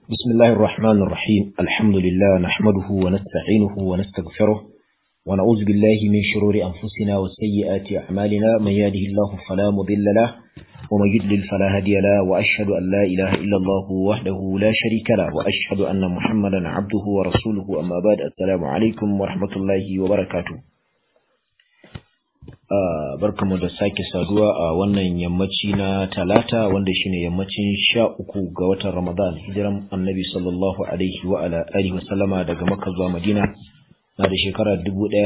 بسم الله الرحمن الرحيم الحمد لله نحمده ونستعينه ونستغفره ونعوذ بالله من شرور أنفسنا وسيئات أعمالنا من يهده الله فلا مضل له ومن يضلل فلا هادي له وأشهد أن لا إله إلا الله وحده لا شريك له وأشهد أن محمدا عبده ورسوله أما بعد السلام عليكم ورحمة الله وبركاته barkamu da sake saduwa a wannan yammaci na talata wanda shine yammacin sha uku ga watan ramadan hijiran annabi sallallahu alaihi wa ala alihi wa sallama daga makka zuwa madina na da shekara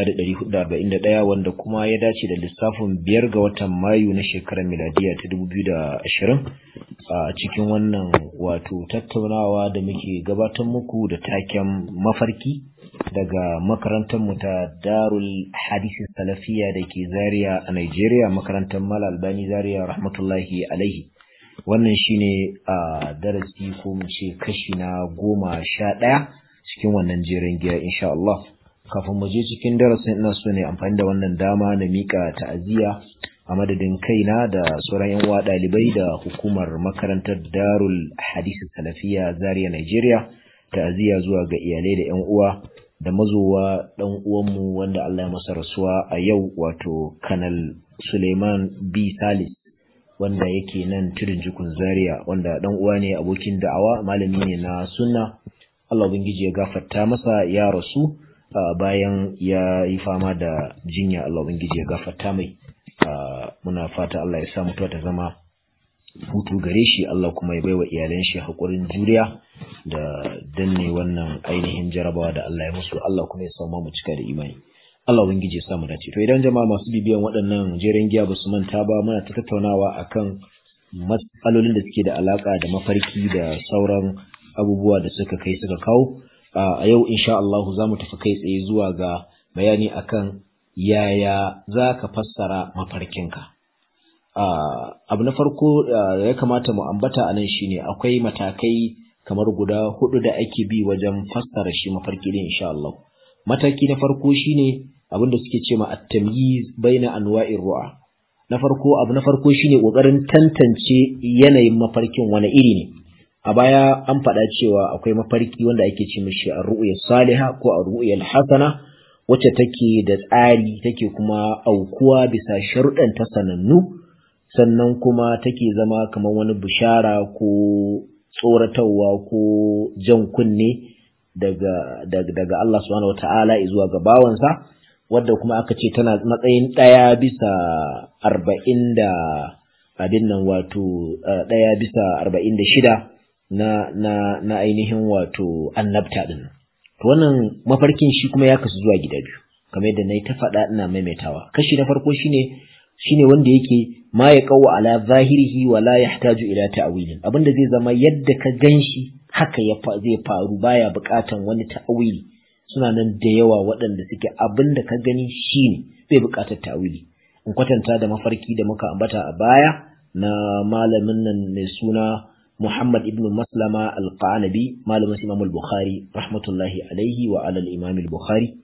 1441 wanda kuma ya dace da lissafin biyar ga watan mayu na shekarar miladiya ta 2020 a cikin wannan wato tattaunawa da muke gabatar muku da taken mafarki daga makarantar mu ta Darul Hadisi Salafiya da ke Zaria a Nigeria makarantar Mal Albani Zaria rahmatullahi alaihi wannan shine a darasi ko mu ce kashi na goma sha ɗaya cikin wannan jerin giya insha Allah kafin mu je cikin darasin ina so ne amfani da wannan dama na mika ta'aziyya a madadin kaina da sauran yan uwa ɗalibai da hukumar makarantar Darul Hadisi Salafiya Zaria Nigeria ta'aziyya zuwa ga iyalai da yan uwa da mazowa ɗan uwanmu wanda Allah ya masa rasuwa a yau wato Kanal Suleiman B. Salis wanda yake nan tudun jikun Zaria wanda ɗan uwa ne abokin da'awa malami ne na sunna Allah ubangiji ya gafarta masa ya rasu bayan ya yi fama da jinya Allah ubangiji ya gafarta mai muna fata Allah ya sa mutuwa ta zama hutu gare shi Allah kuma ya baiwa iyalan shi haƙurin juriya da danne wannan ainihin jarabawa da Allah ya musu Allah kuma ya samu mu cika da imani Allah ubangiji ya samu dace to idan jama'a masu bibiyan waɗannan jeren giya ba su manta ba muna ta tattaunawa akan matsalolin da suke da alaka da mafarki da sauran abubuwa da suka kai suka kawo a yau insha Allah za mu tafi kai tsaye zuwa ga bayani akan yaya za ka fassara mafarkinka abu na farko da ya kamata mu ambata a nan shine akwai matakai kamar guda hudu da ake bi wajen fassara shi mafarki din insha Allah mataki na farko shine abinda suke ce ma at-tamyiz baina anwa'ir ru'a na farko abu na farko shine kokarin tantance yanayin mafarkin wani iri ne a baya an faɗa cewa akwai mafarki wanda ake ce mishi ar-ru'ya salihah ko ar-ru'ya al-hasana wacce take da tsari take kuma aukuwa bisa sharuɗan ta sanannu sannan kuma take zama kamar wani bishara ko tsoratarwa ko jan kunne daga, daga, daga Allah subhanahu wata'ala zuwa ga bawansa wadda kuma aka ce tana matsayin ɗaya bisa arba'in da abin nan wato ɗaya bisa arba'in da shida na, na, na ainihin wato annabta ɗin to wannan mafarkin shi kuma ya kasu zuwa gida biyu kamar yadda na yi ta faɗa ina maimaitawa kashi na farko shine shine wanda yake ma ya kawo ala zahirihi wa la yahtaju ila ta'wilin abinda zai zama yadda ka ganshi haka ya zai faru baya buƙatan wani ta'wili suna nan da yawa waɗanda suke abinda ka gani shine bai buƙatar ta'wili in kwatanta da mafarki da muka ambata a baya na malamin nan mai suna Muhammad ibn Maslama al-Qanabi malamin Imam al-Bukhari rahmatullahi alaihi wa ala al-Imam al-Bukhari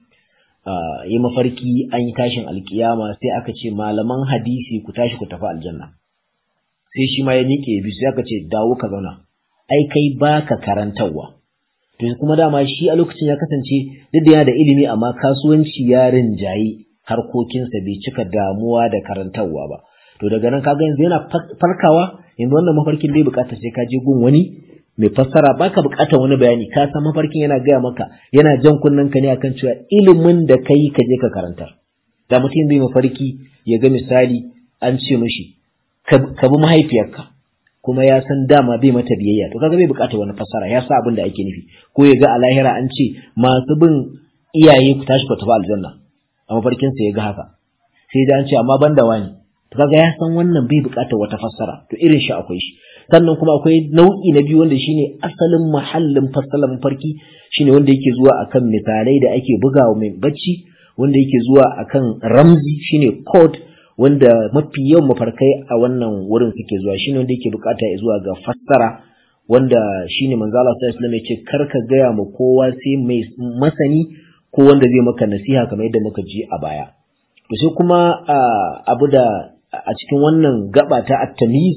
yi mafarki an yi tashin alkiyama sai aka ce malaman hadisi ku tashi ku tafi aljanna sai shi ma ya miƙe bi sai aka ce dawo ka zauna ai kai baka karantarwa to kuma dama shi a lokacin ya kasance duk da yana da ilimi amma kasuwanci ya rinjayi harkokinsa bai cika damuwa da karantarwa ba to daga nan kaga yanzu yana farkawa yanzu wannan mafarkin bai bukatar sai ka je gun wani mai fassara baka bukatar wani bayani ka san mafarkin yana gaya maka yana jan kunnen ka ne akan cewa ilimin da kai ka je ka karantar da mutum zai mafarki ya ga misali an ce mishi ka bi mahaifiyarka kuma ya san dama bai mata biyayya to kaga bai bukatar wani fassara ya sa abin da ake nufi ko ya ga a lahira an ce masu bin iyaye ku tashi ku tafi aljanna a mafarkin sa ya ga haka sai da an ce amma banda wani to kaga ya san wannan bai bukatar wata fassara to irin shi akwai shi sannan kuma akwai nau'i na biyu wanda shine asalin mahallin fassalar mafarki shine wanda yake zuwa akan misalai da ake bugawa mai bacci wanda yake zuwa akan ramzi shine code wanda mafi yawan mafarkai a wannan wurin suke zuwa shine wanda yake bukata ya zuwa ga fassara wanda shine manzo Allah sallallahu alaihi wasallam yace kar ka gaya ma kowa sai mai masani ko wanda zai maka nasiha kamar yadda muka ji a baya to sai kuma abu da a cikin wannan gaba ta at-tamyiz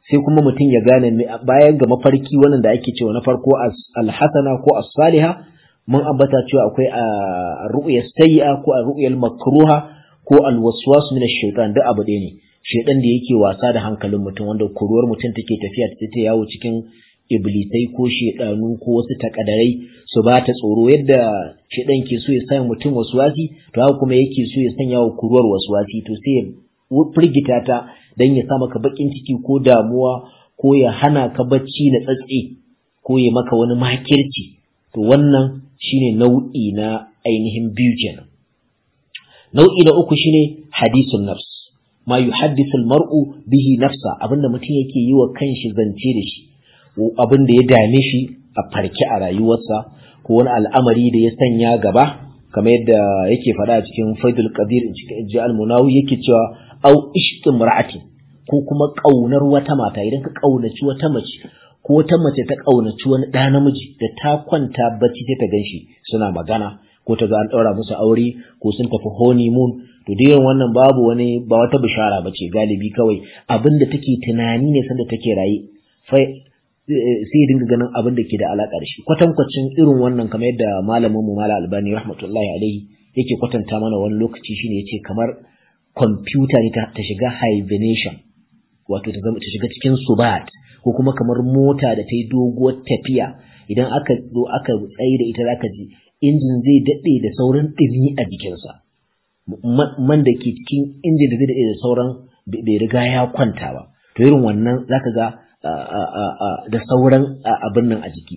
sai kuma mutum ya gane bayan ga mafarki wannan da ake cewa na farko alhasana ko as-saliha mun ambata cewa akwai ar-ru'ya sayyi'a ko ar-ru'ya makruha ko al-waswas min ash-shaytan duk abu ɗaya ne shaytan da yake wasa da hankalin mutum wanda kuruwar mutum take tafiya ta yawo cikin iblisai ko shedanu ko wasu takadarai su ba ta tsoro yadda shedan ke so ya sanya mutum waswasi to haka kuma yake so ya sanya wa kuruwar waswasi to sai ya firgita ta dan ya sa maka bakin ciki ko damuwa ko ya hana ka bacci na tsatse ko ya maka wani makirci to wannan shine nau'i na ainihin biyu kenan nau'i na uku shine hadisun nafs ma yuhaddithu al-mar'u bihi nafsa abinda mutum yake yi wa kanshi zance da shi abin da ya dame shi a farke a rayuwarsa ko wani al'amari da ya sanya gaba kamar yadda yake faɗa a cikin faidul qadir cikin ji al-munawi yake cewa au ishqin mar'ati ko kuma kaunar wata mata idan ka kaunaci wata mace ko wata mace ta kaunaci wani ɗa namiji da ta kwanta bacci sai ta ganshi suna magana ko ta ga an ɗaura musu aure ko sun tafi honeymoon to dai wannan babu wani ba wata bishara bace galibi kawai abin da take tunani ne sanda take raye sai ya dinga ganin abin da ke da alaƙa da shi kwatankwacin irin wannan kamar yadda malamin mu mala albani rahmatullahi alaihi yake kwatanta mana wani lokaci shine yace kamar kwamfuta ne ta shiga hibernation wato ta zama ta shiga cikin subat ko kuma kamar mota da ta yi doguwar tafiya idan aka zo aka tsaye da ita zaka ji injin zai daɗe da sauran ɗumi a jikinsa man da ke cikin injin da zai daɗe da sauran bai riga ya kwanta ba to irin wannan zaka ga da sauran abin nan a jiki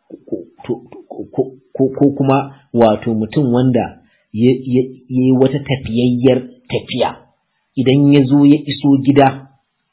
ko kuma wato mutum wanda ya yi wata tafiyayyar tafiya idan ya zo ya iso gida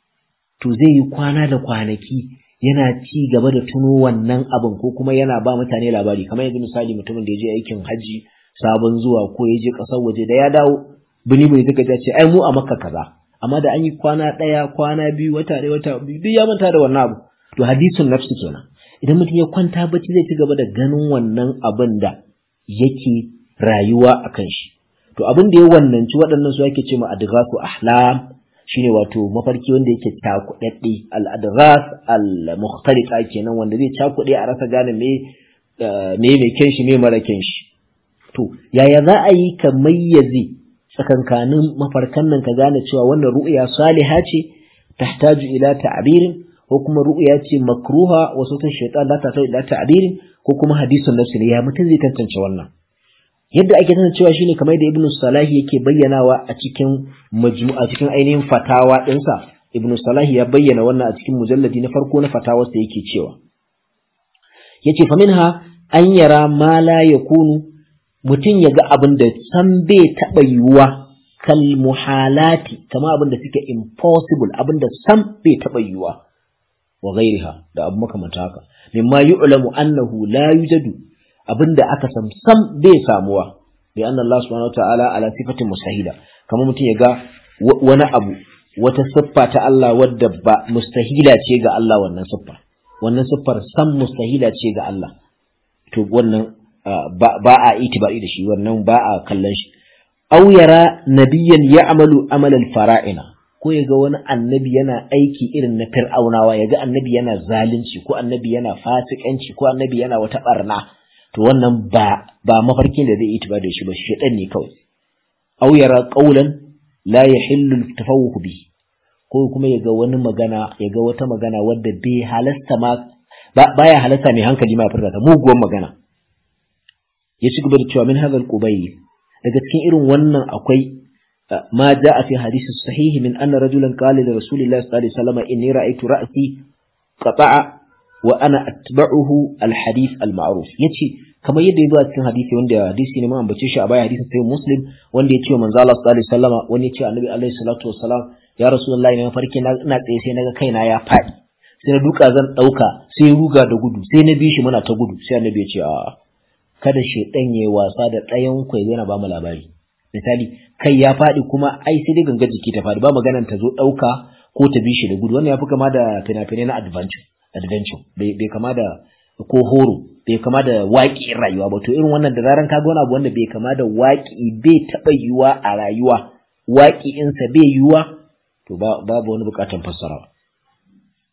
to zai yi kwana da kwanaki yana ci gaba da tuno wannan abin ko kuma yana ba mutane labari kamar yanzu misali mutumin da ya je aikin hajji sabon zuwa ko ya je ƙasar waje da ya dawo bini bai zaka ce ai mu a makka kaza amma da an yi kwana ɗaya kwana biyu wata ɗaya wata biyu duk ya manta da wannan abu to hadisun nafsi kenan idan mutum ya kwanta bacci zai ci gaba da ganin wannan abin da yake rayuwa a kan shi to abin da ya wannanci waɗannan su ake ce ma adghasu ahlam shine wato mafarki wanda yake cakuɗaɗɗe al-adghas al-mukhtalita kenan wanda zai cakuɗe a rasa gane me me mai kyan shi me mara kyan shi to yaya za a yi ka mayyaze tsakankanin mafarkan nan ka gane cewa wannan ru'ya saliha ce tahtaju ila ta'birin ko kuma ru'ya ce makruha wa sautin shaytan la ta ila ta'birin ko kuma hadisun nafsi ne ya mutum zai tantance wannan yadda ake tantancewa shine kamar da ibnu salahi yake bayyanawa a cikin majmu'a cikin ainihin fatawa ɗinsa ibnu salahi ya bayyana wannan a cikin mujalladi na farko na fatawarsa yake cewa yace fa minha an yara ma la yakunu mutum ya ga abin da san bai taɓa yiwuwa kal muhalati kama abin da suke impossible abin da san bai taɓa yiwuwa wa gairiha da abu makamanta haka mimma yu'lamu annahu la yujadu abin da aka san sam bai samuwa bi anna Allah subhanahu ta'ala ala sifatin mustahila kama mutum ya ga wani abu wata siffa ta Allah wadda ba mustahila ce ga Allah wannan siffa wannan siffar sam mustahila ce ga Allah to wannan ba a itibari da shi wannan ba a kallon shi aw yara nabiyyan ya'malu amalan fara'ina ko yaga wani annabi yana aiki irin na fir'aunawa yaga annabi yana zalunci ko annabi yana fasikanci ko annabi yana wata barna to wannan ba ba mafarkin da zai itibari da shi ba shedan ne kawai aw yara qawlan la yahillu tafawuh bi ko kuma yaga wani magana yaga wata magana wadda bai halasta ma baya halasta mai hankali ma furta ta muguwar magana ya ci gaba da cewa min hadal qubayl daga cikin irin wannan akwai ma jaa fi hadisi sahihi min anna rajulan qala li rasulillahi sallallahu alaihi wasallam inni ra'aytu ra'si qata'a wa ana atba'uhu al hadith al ma'ruf yace kamar yadda ya zo a cikin hadisi wanda hadisi ne mun ambace shi a baya hadisi sai muslim wanda ya ce wa manzo Allah sallallahu alaihi wasallam wani ya ce annabi alaihi salatu wasalam ya rasulullahi ne farki na ina tsaye sai naga kaina ya faɗi sai na duka zan dauka sai ruga da gudu sai na bi shi muna ta gudu sai annabi ya ce a'a kada shaidan ya yi wasa da ɗayan ku yana ba mu labari misali kai ya faɗi kuma ai sai dai ganga jiki ta faɗi ba maganan ta zo ɗauka ko ta bi shi da gudu wannan ya fi kama da fina-finai na adventure adventure bai kama da ko horo bai kama da waƙi rayuwa ba to irin wannan da zaran ka ga wani abu wanda bai kama da waƙi bai taɓa yiwuwa a rayuwa waƙi insa bai yiwuwa to babu wani buƙatan fassarawa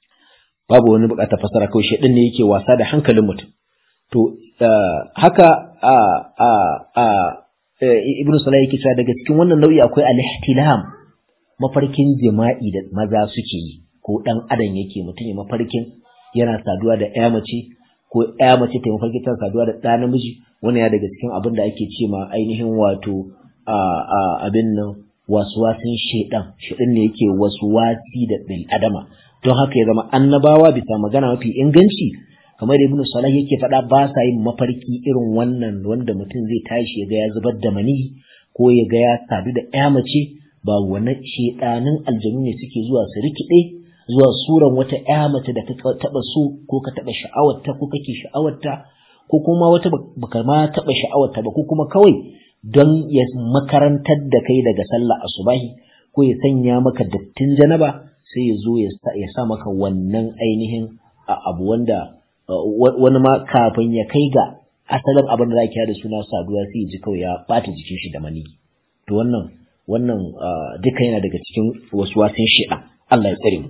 babu wani bukatar fasara kawai shedan ne yake wasa da hankalin mutum to haka a a a ibnu salah yake cewa daga cikin wannan nau'i akwai al-ihtilam mafarkin jima'i da maza suke yi ko dan adam yake mutum ya mafarkin yana saduwa da ƴa mace ko ƴa mace ta mafarkin tana saduwa da ɗa namiji wannan ya daga cikin abin da ake ce ma ainihin wato a a abin nan waswasin shedan shedan ne yake waswasi da bil adama don haka ya zama annabawa bisa magana mafi inganci kamar ibn salah yake faɗa ba sa yin mafarki irin wannan wanda mutum zai tashi ya ga ya zubar da mani ko ya ga ya sadu da ƴa mace ba wannan shedanin aljanu ne suke zuwa su rikide zuwa suran wata ƴa mace da ka taba so ko ka taba sha'awarta ko kake sha'awarta ko kuma wata baka ma taba sha'awarta ba ko kuma kawai don ya makarantar da kai daga sallah asubahi ko ya sanya maka dattin janaba sai ya zo ya sa maka wannan ainihin abu wanda wani ma kafin ya kai ga asalin abin da za da suna saduwa sai ya ji kawai ya bata jikin shi da mani to wannan wannan duka yana daga cikin wasu wasan shi'a Allah ya tsare mu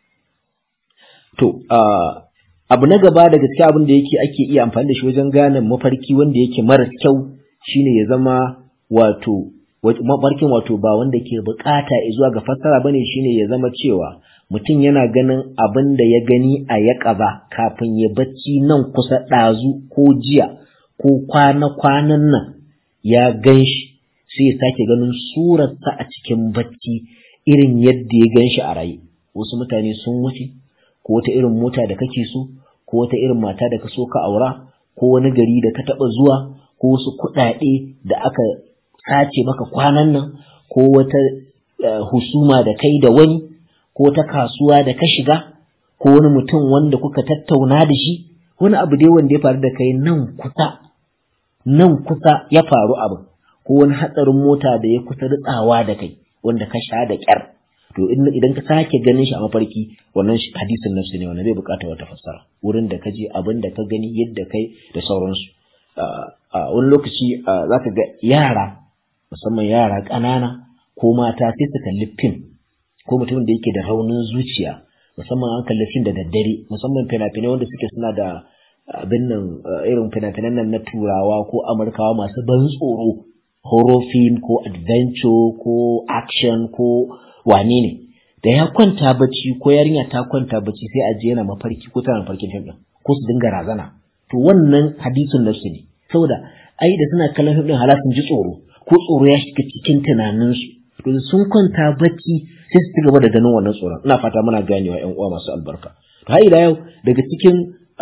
to abu na gaba daga cikin abin da yake ake iya amfani da shi wajen gane mafarki wanda yake maras kyau shine ya zama wato mafarkin wato ba wanda ke bukata zuwa ga fassara bane shine ya zama cewa mutum yana ganin abin da ya gani a yaƙaba kafin ya bacci nan kusa ɗazu ko jiya ko kwana-kwanan nan ya gan shi sai ya sake ganin surarsa a cikin bacci irin yadda ya gan shi a raye wasu mutane sun wuce ko wata irin mota da kake so ko wata irin mata da ka so ka aura ko wani gari da ka taɓa zuwa ko wasu kuɗaɗe da aka sace maka kwanan nan ko wata husuma da kai da wani ko ta kasuwa da ka shiga ko wani mutum wanda kuka tattauna da shi wani abu dai wanda ya faru da kai nan kusa nan kusa ya faru abu ko wani hatsarin mota da ya kusa ritsawa da kai wanda ka sha da kyar to idan ka sake ganin shi a mafarki wannan hadisin nafsi ne wannan bai bukata wata fassara wurin da ka je abin da ka gani yadda kai da sauransu a wani lokaci za ka ga yara musamman yara ƙanana ko mata sai su kalli fim ko mutumin da yake da raunin zuciya musamman an kalli fim da daddare musamman fina-finai wanda suke suna da abin nan irin fina-finan nan na turawa ko amurkawa masu ban tsoro horror film ko adventure ko action ko wane ne da ya kwanta bacci ko yarinya ta kwanta bacci sai a je yana mafarki ko tana mafarkin fim din ko su dinga razana to wannan hadisin nafsi ne saboda ai da suna kallon fim din halasun ji tsoro ko tsoro ya shiga cikin tunaninsu to sun kwanta bacci sai su ci gaba da ganin wannan tsoron ina fata muna ganewa ƴan uwa masu albarka to har ila yau daga cikin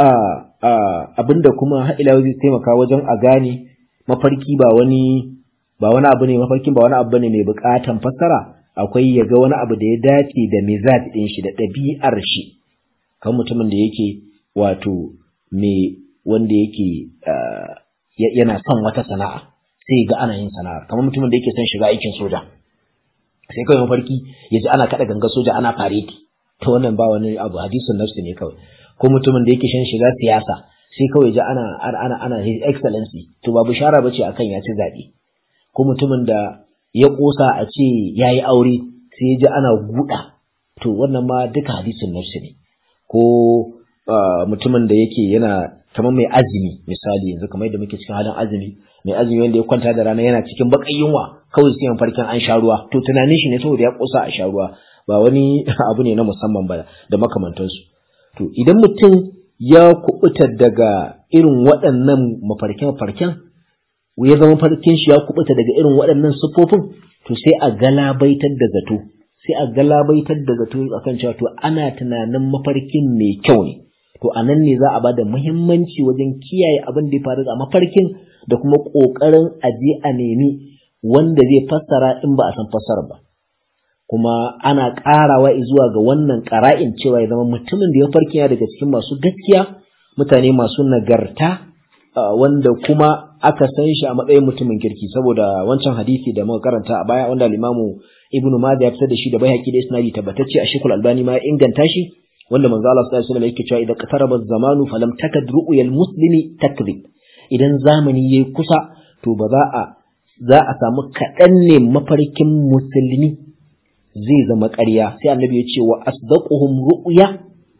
abinda kuma har ila yau zai taimaka wajen a gane mafarki ba wani ba wani abu ne mafarkin ba wani abu ne mai bukatan fassara akwai ya ga wani abu da ya dace da mizaj din shi da ɗabi'ar shi kan mutumin da yake wato me wanda yake yana son wata sana'a sai ga ana yin sana'a kamar mutumin da yake son shiga aikin soja sai kawai mafarki ya ji ana kaɗa ganga soja ana fareti to wannan ba wani abu hadisun nafsi ne kawai ko mutumin da yake shan shiga siyasa sai kawai ji ana ana ana his excellency to ba bishara bace akan ya ci zaɓe ko mutumin da ya kosa a ce yayi aure sai ya ji ana guda to wannan ma duka hadisin nafsi ne ko mutumin da yake yana kamar mai azumi misali yanzu kamar yadda muke cikin halin azumi mai azumi wanda ya kwanta da rana yana cikin bakan yunwa kawai sai farkin an sha ruwa to tunanin shi ne saboda ya kosa a sha ruwa ba wani abu ne na musamman ba da makamantansu to idan mutum ya kubuta daga irin waɗannan mafarken farken ya zama farkin shi ya kubuta daga irin waɗannan siffofin to sai a galabaitar da zato sai a galabaitar da zato akan cewa to ana tunanin mafarkin mai kyau ne to a nan ne za a ba da muhimmanci wajen kiyaye abin da ya faru a mafarkin da kuma ƙoƙarin aje a nemi wanda zai fassara in ba a san fassara ba kuma ana ƙarawa zuwa ga wannan ƙara'in cewa ya zama mutumin da ya farki ya daga cikin masu gaskiya mutane masu nagarta wanda kuma aka san shi a matsayin mutumin kirki saboda wancan hadisi da muka karanta a baya wanda limamu ibnu majah ya fitar da shi da bayhaqi da isnadi tabbatacce a shekul albani ma ya inganta shi wanda manzo Allah sallallahu alaihi wasallam yake cewa idan qataraba zamanu falam takad ru'yal muslimi takdhib idan zamani yayi kusa to ba za a za a samu kaɗan ne mafarkin musulmi zai zama ƙarya sai annabi ya ce wa asdaquhum ru'ya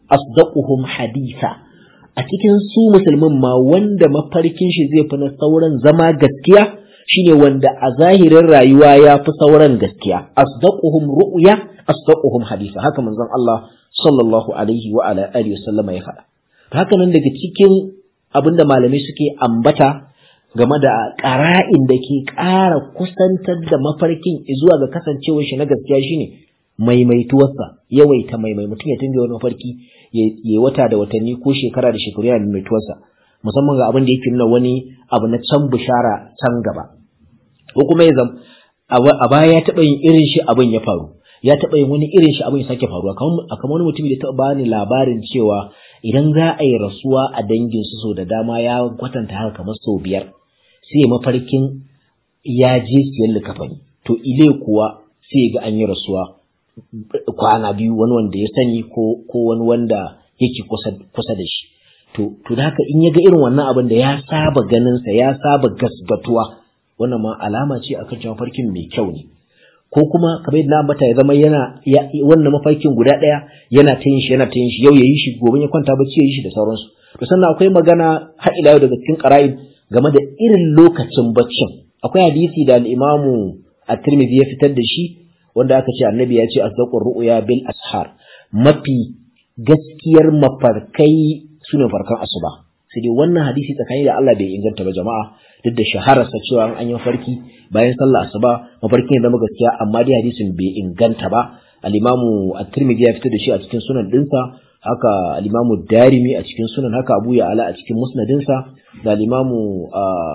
asdaquhum haditha a cikin su musulmin ma wanda mafarkin shi zai fi na sauran zama gaskiya shine wanda a zahirin rayuwa ya fi sauran gaskiya asdaquhum ru'ya asdaquhum haditha haka manzon Allah sallallahu alaihi wa ala alihi wasallama ya faɗa haka nan daga cikin abinda malamai suke ambata game da ƙara'in da ke ƙara kusantar da mafarkin zuwa ga kasancewar shi na gaskiya shine maimaituwarsa yawaita maimai mutum ya tunga wani mafarki ya wata da watanni ko shekara da shekaru yana maimaituwarsa musamman ga abin da yake nuna wani abu na can bishara can gaba ko kuma ya zam a baya ya taɓa yin irin shi abin ya faru ya taɓa yin wani irin shi abin ya sake faruwa kamar wani mutum da taɓa bani labarin cewa idan za a yi rasuwa a dangin su so da dama ya kwatanta haka kamar sau biyar sai mafarkin ya je siyan likafani to ile kuwa sai ga an yi rasuwa kwana biyu wani wanda ya sani ko ko wani wanda yake kusa kusa da shi to to da haka in ya ga irin wannan abin da ya saba ganin sa ya saba gasgatuwa wannan ma alama ce akan cewa mafarkin mai kyau ne ko kuma kamar yadda ambata ya zama yana wannan mafarkin guda ɗaya yana ta yin shi yana ta yin shi yau ya yi shi gobe ya kwanta bacci ya yi shi da sauransu to sannan akwai magana har ila yau daga cikin qara'in game da irin lokacin baccin akwai hadisi da al-imamu at-tirmidhi ya fitar da shi wanda aka ce annabi ya ce asdaqur ru'ya bil ashar mafi gaskiyar mafarkai sune farkan asuba sai dai wannan hadisi tsakani da Allah bai inganta ba jama'a duk da shahararsa cewa an yi mafarki bayan sallah asuba mafarkin ya zama gaskiya amma dai hadisin bai inganta ba al-imamu at-tirmidhi ya fitar da shi a cikin sunan dinsa haka al-imamu darimi a cikin sunan haka abu ya ala a cikin musnadinsa da al-imamu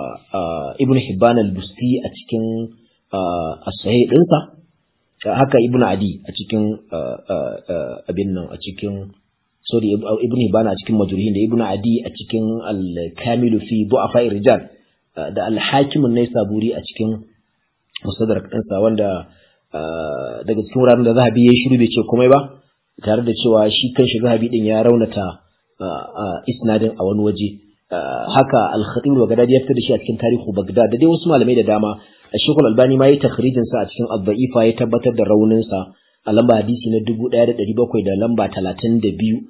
ibn hibban al-busti a cikin as-sahih dinsa haka ibn adi a cikin abin nan a cikin sorry ibn hibban a cikin majruhin da ibn adi a cikin al-kamilu fi du'afa rijal da alhakimin na saburi a cikin musadar ɗinsa wanda daga cikin wuraren da zahabi ya shiru bai ce komai ba tare da cewa shi kan shi zahabi din ya raunata isnadin a wani waje haka al-khatib bagdadi ya fitar da shi a cikin tarihu bagdad da dai wasu malamai da dama shekul albani ma ya takhrijin sa a cikin al-da'ifa ya tabbatar da raunin sa a lamba hadisi na 1700 da lamba 32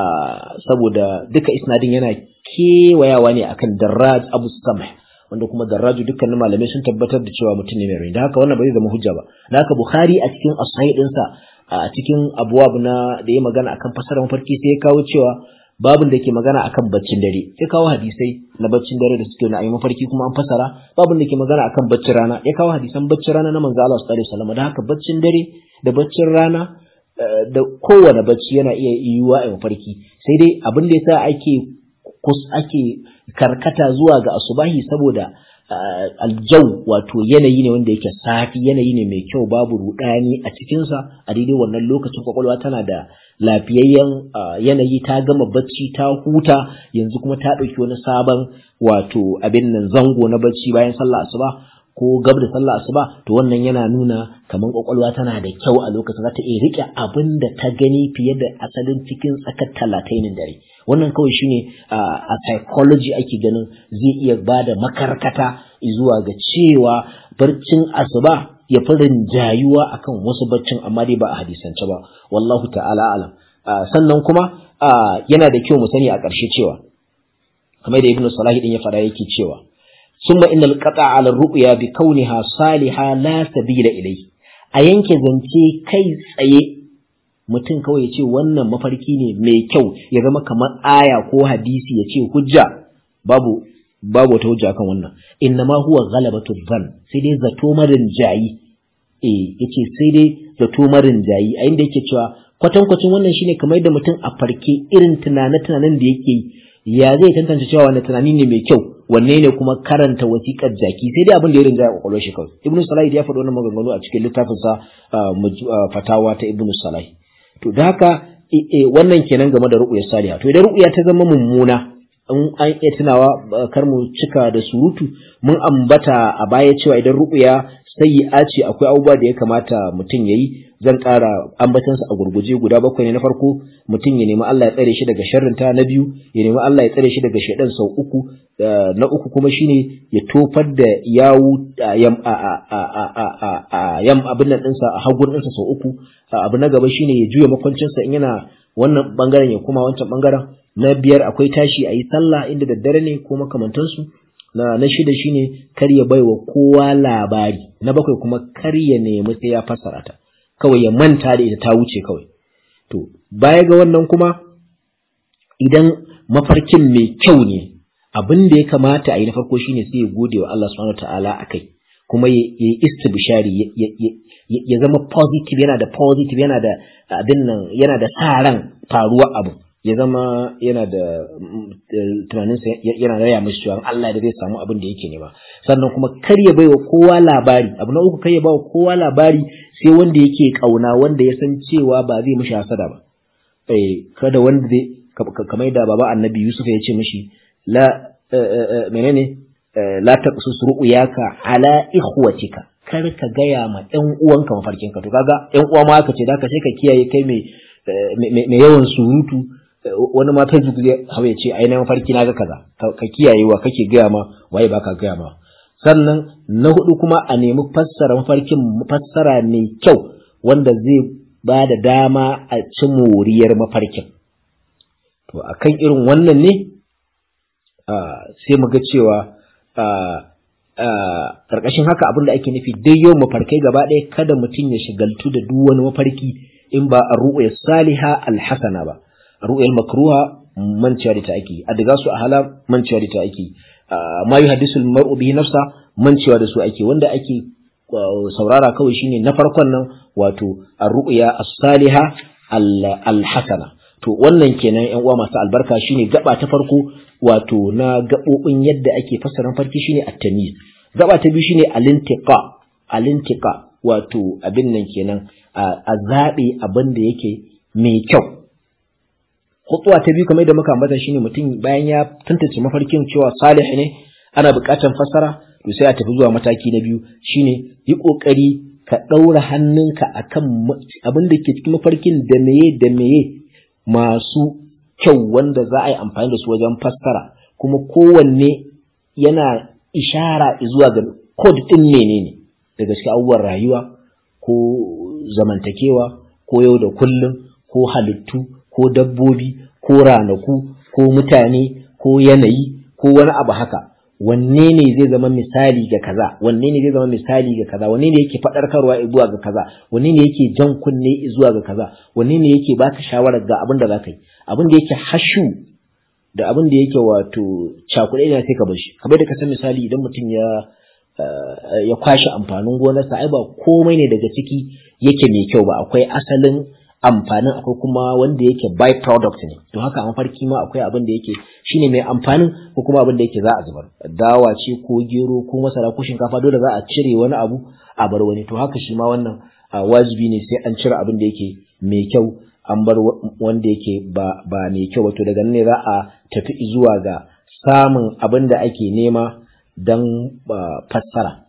saboda duka isnadin yana kewayawa ne akan darraj abu samh wanda kuma darraju dukkanin malamai sun tabbatar da cewa mutum ne mai rai da haka wannan ba zai zama hujja ba da haka bukhari a cikin asahih dinsa a cikin abwab na da ya magana akan fasarar mafarki sai ya kawo cewa babin da ke magana akan baccin dare ya kawo hadisai na baccin dare da suke na ayi mafarki kuma an fasara babin da ke magana akan baccin rana ya kawo hadisan baccin rana na manzo Allah sallallahu alaihi wasallam da haka baccin dare da baccin rana da kowane bacci yana iya yiwuwa a mafarki sai dai abin da yasa ake kus ake karkata zuwa ga asubahi saboda aljau wato yanayi ne wanda yake safi yanayi ne mai kyau babu rudani a cikinsa a daidai wannan lokacin kwakwalwa tana da lafiyayyen yanayi ta gama bacci ta huta yanzu kuma ta ɗauki wani sabon wato abin nan zango na bacci bayan sallah asuba ko gab da sallah asuba to wannan yana nuna kamar kwakwalwa tana da kyau a lokacin za ta iya rike abin da ta gani fiye da asalin cikin tsakar talatainin dare wannan kawai shine a psychology ake ganin zai iya ba da makarkata zuwa ga cewa barcin asuba ya fi rinjayuwa akan wasu baccin amma dai ba a hadisance ba wallahu ta'ala alam sannan kuma yana da kyau mu sani a ƙarshe cewa kamar da ibnu salahi din ya fara yake cewa summa innal qata' ala ru'ya bi kauniha salihah la sabila ilai a yanke zance kai tsaye mutum kawai ya ce wannan mafarki ne mai kyau ya zama kamar aya ko hadisi ya ce hujja babu babu wata hujja kan wannan innama huwa ghalabatu dhann sai dai zato marin jayi eh yace sai dai zato marin jayi a inda yake cewa kwatankwacin wannan shine kamar da mutum a farke irin tunane-tunanen da yake yi ya zai tantance cewa wani tunani ne mai kyau wanne ne kuma karanta wasiƙar jaki sai dai abin da ya rinjaya kwakwalwar shi kawai ibnu salahi ya faɗi wannan maganganu a cikin littafinsa fatawa ta ibnu salahi to da haka wannan kenan game da ru'uyar saliha to idan ru'uya ta zama mummuna in an iya tunawa kar mu cika da surutu mun ambata a baya cewa idan ru'uya sayyi'a ce akwai abubuwa da ya kamata mutum yayi zan ƙara ambatansa a gurguje guda bakwai ne na farko mutum ya nemi Allah ya tsare shi daga sharrinta na biyu ya nemi Allah ya tsare shi daga shaidan sau uku na uku kuma shine ya tofar da yawu yam yam abin nan ɗinsa a hagun ɗinsa sau uku abu na gaba shine ya juya makwancinsa in yana wannan bangaren ya kuma wancan bangaren na biyar akwai tashi a yi sallah inda daddare ne ko makamantansu na na shida shine kar ya baiwa kowa labari na bakwai kuma kar ya nemi sai ya fassara ta kawai ya manta da ita ta wuce kawai to baya ga wannan kuma idan mafarkin mai kyau ne abin da ya kamata a yi na farko shine sai ya gode wa Allah subhanahu wataala akai kuma ya yi istibshari ya zama positive yana da positive yana da abin nan yana da sa ran faruwa abu ya zama yana da tunaninsa yana raya mashi cewa Allah da zai samu abin da yake nema sannan kuma kar ya baiwa kowa labari abu na uku kar ya bawa kowa labari sai wanda yake kauna wanda ya san cewa ba zai mishi hasada ba eh kada wanda zai kamar da baba annabi Yusuf ya ce mishi la menene la taqsus ru'yaka ala ikhwatika kar ka gaya ma ɗan uwanka mafarkinka to kaga ɗan uwa ma aka ce da ka sai ka kiyaye kai mai mai yawan surutu wani ma Facebook zai hawa ya ce ai na mafarki na ga kaza ka kiyaye wa kake gaya ma waye baka gaya ma sannan na hudu kuma a nemi fassara mafarkin fassara mai kyau wanda zai ba da dama a ci moriyar mafarkin to akan irin wannan ne sai mu ga cewa ƙarƙashin haka abin da ake nufi dai yau mafarkai gaba ɗaya kada mutum ya shigaltu da duk wani mafarki in ba a ru'ya saliha alhasana ba a ru'yar makruha manciya da ta ake a daga su a hala manciya da ta ake ma yi hadisul mar'u bihi nafsa manciwa da su ake wanda ake saurara kawai shine na farkon nan wato a ru'ya as-saliha alhasana to wannan kenan yan uwa masu albarka shine gaba ta farko wato na gabobin yadda ake fassara farki shine at-tamyiz gaba ta biyu shine al-intiqa al-intiqa wato abin nan kenan a zabe abin da yake mai kyau khutwa ta biyu kamar da muka ambata shine mutum bayan ya tantance mafarkin cewa salih ne ana buƙatar fassara to sai a tafi zuwa mataki na biyu shine yi kokari ka ɗaura hannunka akan abin da ke cikin mafarkin da meye da meye masu kyau wanda za a yi amfani da su wajen fassara kuma kowanne yana ishara zuwa ga kod ɗin menene daga cikin abubuwan rayuwa ko zamantakewa ko yau da kullum ko halittu ko dabbobi ko ranaku ko mutane ko yanayi ko wani abu haka wanne ne zai zama misali ga kaza wanne ne zai zama misali ga kaza wanne ne yake faɗarkarwa zuwa ga kaza wanne ne yake jan kunne zuwa ga kaza wanne ne yake baka shawarar ga abin da zaka yi abin da yake hashu da abin da yake wato cakuɗe ne sai ka bar shi kamar da ka san misali idan mutum ya ya kwashe amfanin gonarsa ai ba komai ne daga ciki yake mai kyau ba akwai asalin amfanin akwai kuma wanda yake by product ne to haka a mafarki ma akwai abin da yake shine mai amfanin ko kuma abin da yake za a zubar dawa ce ko gero ko masara ko shinkafa dole za a cire wani abu a bar wani to haka shi ma wannan wajibi ne sai an cire abin da yake mai kyau an bar wanda yake ba ba mai kyau ba to daga nan ne za a tafi zuwa ga samun abin da ake nema don fassara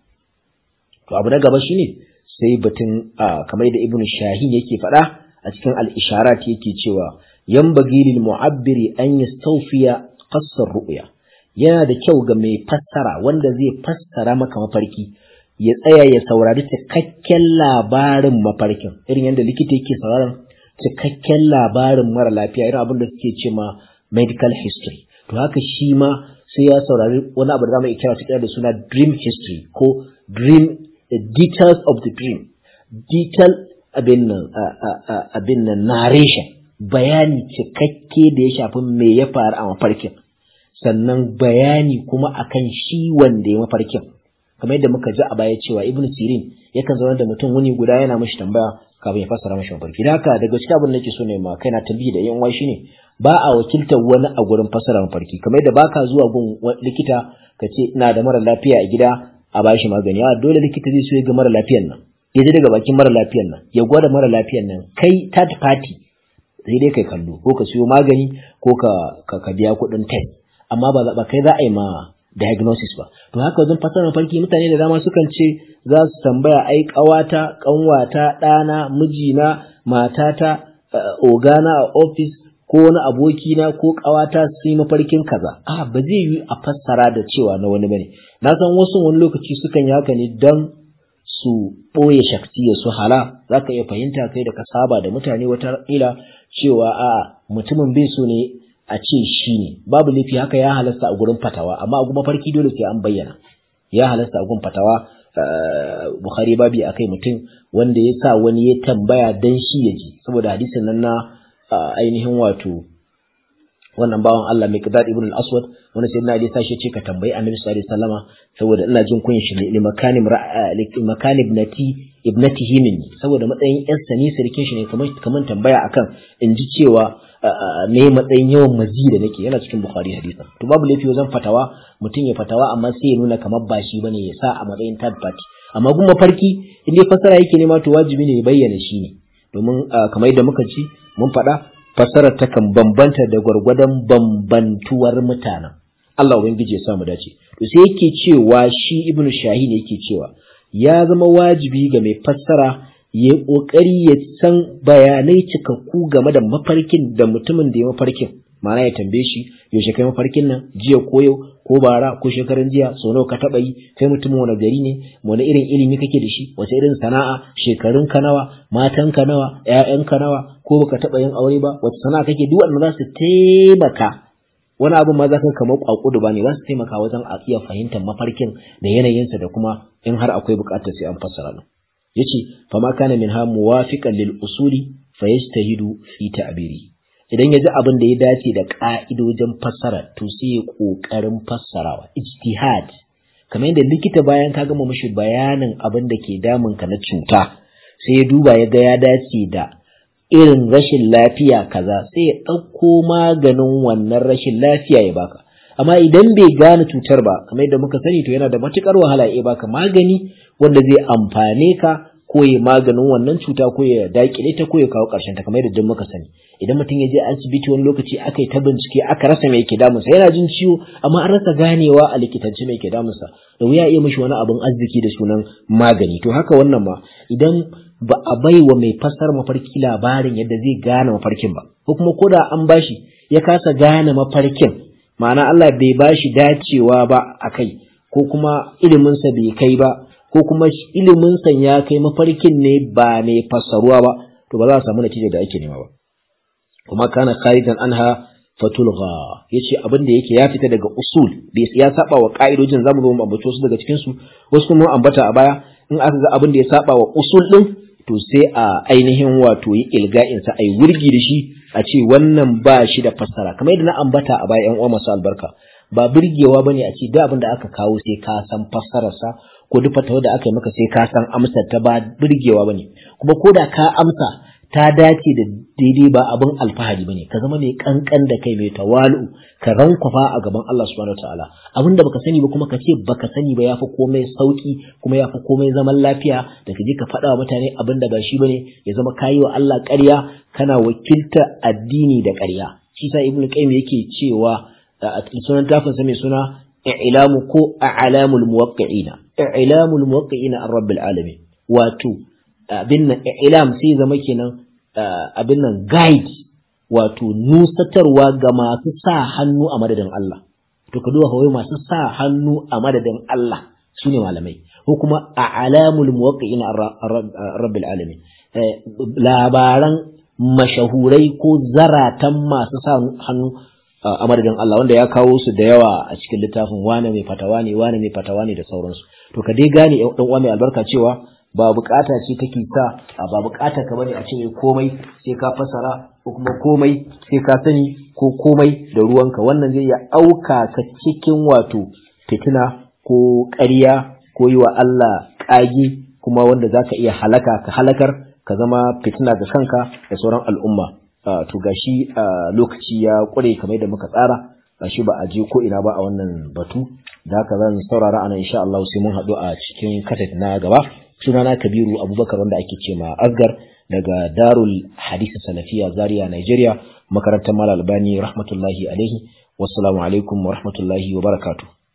to abu na gaba shine sai batun kamar da ibnu shahin yake faɗa a cikin al-isharat yake cewa yanbaghi lil mu'abbiri an yastawfiya qassar ru'ya yana da kyau ga mai fassara wanda zai fassara maka mafarki ya tsaya ya saurari cikakken labarin mafarkin irin yadda likita yake sauraron cikakken labarin mara lafiya irin abin da suke ce ma medical history to haka shi ma sai ya saurari wani abu da zamu iya kira su da suna dream history ko dream details of the dream detail abin nan abin nan narration bayani cikakke da ya shafi me ya faru a mafarkin sannan bayani kuma akan shi wanda ya mafarkin kamar yadda muka ji a baya cewa ibn sirin yakan zama da mutum wuni guda yana mashi tambaya kafin ya fassara mashi mafarki da haka daga cikin abin da nake so ne ma kaina tambayi da yan shi ne ba a wakiltar wani a gurin fassara mafarki kamar yadda baka zuwa gun likita ka ce ina da mara lafiya a gida a bashi magani a dole likita zai so ya ga mara lafiyan nan ya ji daga bakin mara lafiyan nan ya gwada mara lafiyan nan kai third party sai dai kai kallo ko ka siyo magani ko ka ka biya kuɗin test amma ba ba kai za a yi ma diagnosis ba to haka wajen fasarar farki mutane da dama sukan ce za su tambaya ai ƙawata ƙanwata ɗana mijina matata ogana a office ko wani abokina ko ƙawata su yi mafarkin kaza a ba zai yi a fassara da cewa na wani bane na san wasu wani lokaci sukan yi haka ne don su ɓoye shaktiya su hala za ka iya fahimta kai da ka saba da mutane wata ila cewa a mutumin bai so ne a ce shi ne babu laifi haka ya halasta a gurin fatawa amma a kuma farki dole sai an bayyana ya halasta a gurin fatawa Bukhari babi akai mutum wanda ya sa wani ya tambaya dan shi ya ji saboda hadisin nan na ainihin wato wannan bawan Allah mai qadad ibn al-aswad wanda sai na Ali sashi ce ka tambayi Annabi sallallahu alaihi wasallama saboda ina jin kunyin shi ne makani makani ibnati ibnatihi minni saboda matsayin yan sani sirkin shi ne kamar kamar tambaya akan in ji cewa me matsayin yawan mazi da nake yana cikin Bukhari hadisin to babu laifi wajen fatawa mutum ya fatawa amma sai ya nuna kamar ba shi bane ya sa a matsayin third party amma kuma farki in dai fasara yake nema to wajibi ne ya bayyana shi ne domin kamar yadda muka ci mun faɗa fassarar takan bambanta da gwargwadon bambantuwar mutanen Allah ubangiji ya samu dace to sai yake cewa shi ibnu shahin yake cewa ya zama wajibi ga mai fassara ya kokari ya san bayanai cikakku game da mafarkin da mutumin da ya mafarkin ma'ana ya tambaye shi yaushe kai mafarkin nan jiya ko yau ko bara ko shekaran jiya sau nawa ka taɓa yi kai mutumin wani gari ne wani irin ilimi kake da shi wace irin sana'a shekarun ka nawa matan ka nawa ƴaƴan ka nawa ko baka taɓa yin aure ba wace sana'a kake duk wannan za su taimaka wani abu ma za ka kamar kwakudu ba ne za su taimaka wajen a iya fahimtar mafarkin da yanayinsa da kuma in har akwai buƙatar sai an fassara nan yace fa ma kana minha muwafiqan lil usuli fayastahidu fi ta'biri idan ya ji abin da ya dace da ƙa'idojin fassara to sai ya ƙoƙarin fassarawa ijtihad kamar yadda likita bayan ka gama mashi bayanin abin da ke damun ka na cuta sai ya duba ya ga ya dace da irin rashin lafiya kaza sai ya ɗauko maganin wannan rashin lafiya ya baka amma idan bai gane cutar ba kamar yadda muka sani to yana da matukar wahala ya baka magani wanda zai amfane ka ko ya maganin wannan cuta ko ya dakile ta ko ya kawo ƙarshen ta kamar yadda muka sani idan mutum ya je asibiti wani lokaci aka yi ta bincike aka rasa mai ke damunsa yana jin ciwo amma an rasa ganewa a likitance mai ke damunsa da wuya iya mishi wani abin arziki da sunan magani to haka wannan ma idan ba a bai wa mai fassar mafarki labarin yadda zai gane mafarkin ba ko kuma ko da an bashi ya kasa gane mafarkin ma'ana Allah bai bashi dacewa ba a kai ko kuma iliminsa bai kai ba ko kuma iliminsa ya kai mafarkin ne ba mai fassaruwa ba to ba za a samu natija da ake nema ba kuma kana kharijan anha fatulgha yace abin da yake ya fita daga usul ya saba wa ka'idojin zamu zo mu ambato su daga cikin su wasu kuma ambata a baya in aka ga abin da ya saba wa usul din to sai a ainihin wato yi ilga'in sa ai wurgi da shi a ce wannan ba shi da fassara kamar yadda na ambata a baya yan uwa masu albarka ba burgewa bane a ce duk abin da aka kawo sai ka san fassararsa ko duk fatawa da aka yi maka sai ka san amsar ta ba burgewa bane kuma ko da ka amsa ta dace da daidai ba abin alfahari bane ka zama mai kankan da kai mai tawalu ka rankwafa a gaban Allah subhanahu wataala abin da baka sani ba kuma ka ce baka sani ba yafi komai sauki kuma yafi komai zaman lafiya da ka je ka faɗa wa mutane abin da ba shi bane ya zama kayi wa Allah ƙarya kana wakilta addini da ƙarya shi sa ibnu qayyim yake cewa a sunan tafin sa mai suna i'lamu ko a'lamul muwaqqi'ina i'lamul muwaqqi'ina ar-rabbil alamin wato abin nan ilam sai zama kenan abin nan guide wato nusatarwa ga masu sa hannu a madadin Allah to ka duba kawai masu sa hannu a madadin Allah shine malamai ko kuma a alamul muwaqqi'in rabbil alamin labaran mashahurai ko zaratan masu sa hannu a madadin Allah wanda ya kawo su da yawa a cikin littafin wane mai fatawa ne wane mai fatawa ne da sauransu to ka dai gane ɗan uwa mai albarka cewa ba bukata ce take sa ba bukata ka bane a ce komai sai ka fasara ko kuma komai sai ka sani ko komai da ruwanka wannan zai iya auka ka cikin wato fitina ko ƙarya ko yi wa Allah ƙage kuma wanda zaka iya halaka ka halakar ka zama fitina ga kanka da sauran al'umma to gashi lokaci ya ƙure kamar da muka tsara gashi ba a je ko ina ba a wannan batu da haka zan saurara ana insha Allah sai mun haɗu a cikin katat na gaba sunana kabiru abubakar wanda ake ce ma asgar daga darul hadisi salafiya zaria nigeria makarantar mal albani rahmatullahi alaihi wassalamu alaikum wa rahmatullahi wa barakatuh